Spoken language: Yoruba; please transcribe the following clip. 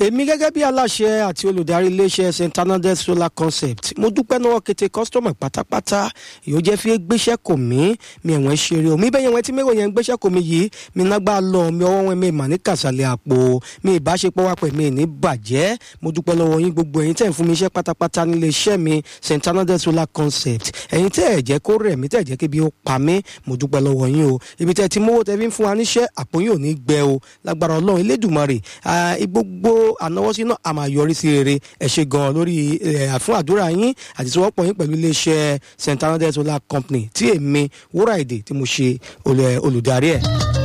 èmi gẹ́gẹ́ bí aláṣẹ àti olùdarí iléeṣẹ́ st anandel solar concept mo dúpẹ́ náà kété kọ́sítọ́mù pátápátá yóò jẹ́ fi gbéṣẹ́ kò mí mi ẹ̀wọ̀n ṣeré o mi bẹ́ẹ̀ yẹn wọ́n tí mẹ́wọ̀n yẹn gbéṣẹ́ kò mí yìí mi nágbá lọ mi ọwọ́ wọn mi mà ní kàṣàlẹ̀ àpò mi ìbáṣepọ̀ wà pẹ̀ mi ní bàjẹ́ mo dúpẹ́ lọ́wọ́ yín gbogbo ẹ̀yin tẹ̀ ń fún mi iṣẹ́ pátápátá nílé iṣẹ́ mi st anandel solar concept ẹ̀yin tẹ́ ẹ̀ jẹ́ kó rẹ̀ mí tẹ́ ẹ̀ jẹ́ kébi ó pa mí mo dúpẹ́ lọ́wọ́ yín o ibi tẹ́ ti mówó tẹ́ fi ń fún wa níṣẹ́ àpò yín ò ní gbẹ o lágbára ọlọ́run elédùnmarè gbogbo ànáwọ́sí náà a máa yọrí sí rere ẹ ṣe gan lórí fún àdúrà yín àti ìṣòwòpọ̀ yín pẹ̀lú iléeṣẹ́ st anandel solar company tí èmi wúrà èdè tí mo ṣe olùdarí ẹ̀.